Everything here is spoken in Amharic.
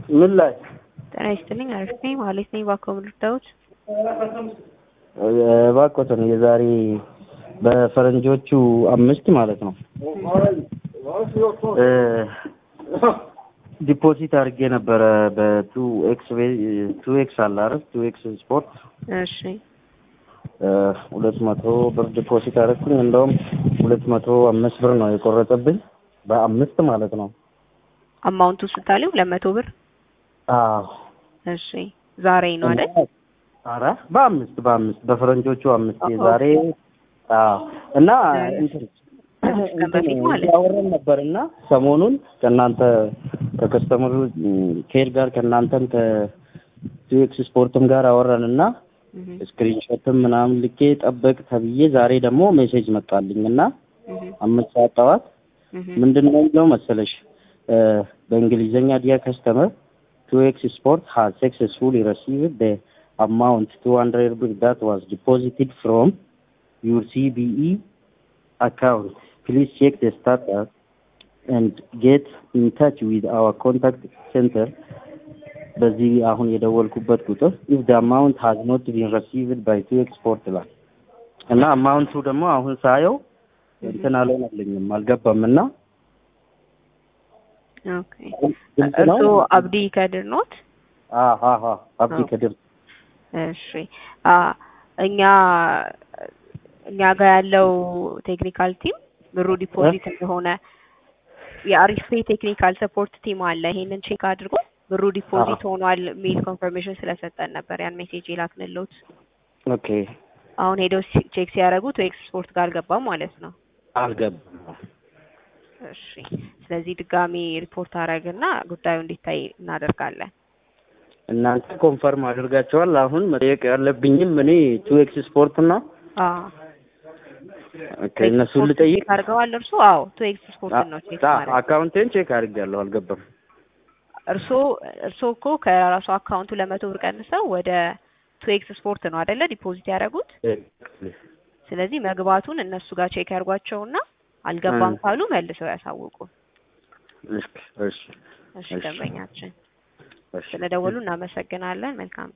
ምን ላይ ጤና ይስጥልኝ። አሪፍ ነኝ። ማለት ነኝ። እባክዎ ምን ልርዳዎት? እባክዎትን የዛሬ በፈረንጆቹ አምስት ማለት ነው ዲፖዚት አድርጌ ነበረ በቱ ኤክስ ቱ ኤክስ አለ አይደል ቱ ኤክስ ስፖርት እሺ ሁለት መቶ ብር ዲፖዚት አደረግኩኝ። እንደውም ሁለት መቶ አምስት ብር ነው የቆረጠብኝ በአምስት ማለት ነው። አማውንቱ ስታሌ ሁለት መቶ ብር አዎ እሺ ዛሬ ነው አይደል? ኧረ በአምስት በአምስት በፈረንጆቹ አምስት የዛሬ አዎ እና እንትን ቀን በፊት ማለት ነው። ያወራን ነበር እና ሰሞኑን ከእናንተ ከከስተመሩ ኬር ጋር ከእናንተም ከቲኤክስ ስፖርትም ጋር አወራን እና እህ ስክሪንሾትም ምናምን ልኬ ጠበቅ ተብዬ ዛሬ ደግሞ ሜሴጅ መጣልኝ እና እህ አምስት ሰዓት ጠዋት እህ ምንድን ነው የሚለው መሰለሽ በእንግሊዝኛ ዲያ ከስተመር ቱ ኤክስ ስፖርት ሃዝ ሰክሰስፉሊ ሪሲቭድ the amount 200 ብር that was deposited from your CBE account. Please check the status and get in touch with our contact center በዚህ አሁን የደወልኩበት ቁጥር if the amount has not been received by two export ይላል እና አማውንቱ ደግሞ አሁን ሳየው እንትን አልሆነልኝም አልገባም እና ኦኬ ግልጽ ነው እርሶ አብዲ ከድር ኖት? አዎ አዎ አብዲ አዎ። ከድር እሺ አ እኛ እኛ ጋር ያለው ቴክኒካል ቲም ብሩ ዲፖዚት እንደሆነ የአሪፍ ፔ ቴክኒካል ሰፖርት ቲም አለ። ይሄንን ቼክ አድርጎ ብሩ ዲፖዚት ሆኗል ሜል ኮንፈርሜሽን ስለሰጠን ነበር ያን ሜሴጅ የላክንልዎት። ኦኬ አሁን ሄደው ሲ- ቼክ ሲያደርጉት ኤክስፖርት ጋር አልገባም ማለት ነው። አልገባም እሺ ስለዚህ ድጋሚ ሪፖርት አደረግና ጉዳዩ እንዲታይ እናደርጋለን። እናንተ ኮንፈርም አድርጋቸዋል። አሁን መጠየቅ ያለብኝም እኔ ቱ ኤክስ ስፖርት እና አዎ ኦኬ እነሱን ልጠይቅ። ቼክ አድርገዋል እርሶ? አዎ ቱ ኤክስ ስፖርት ነው ቼክ አ- ማድረግ አካውንቴን ቼክ አድርጌያለሁ፣ አልገባም። እርሶ እርሶ እኮ ከራሱ አካውንቱ ለመቶ ብር ቀንሰው ወደ ቱ ኤክስ ስፖርት ነው አይደለ ዲፖዚት ያደረጉት። ስለዚህ መግባቱን እነሱ ጋር ቼክ ያርጓቸውና አልገባም እ። ካሉ መልሰው ያሳውቁ። እሺ እሺ እሺ እሺ። ደንበኛችን እሺ ስለደወሉ እናመሰግናለን። መልካም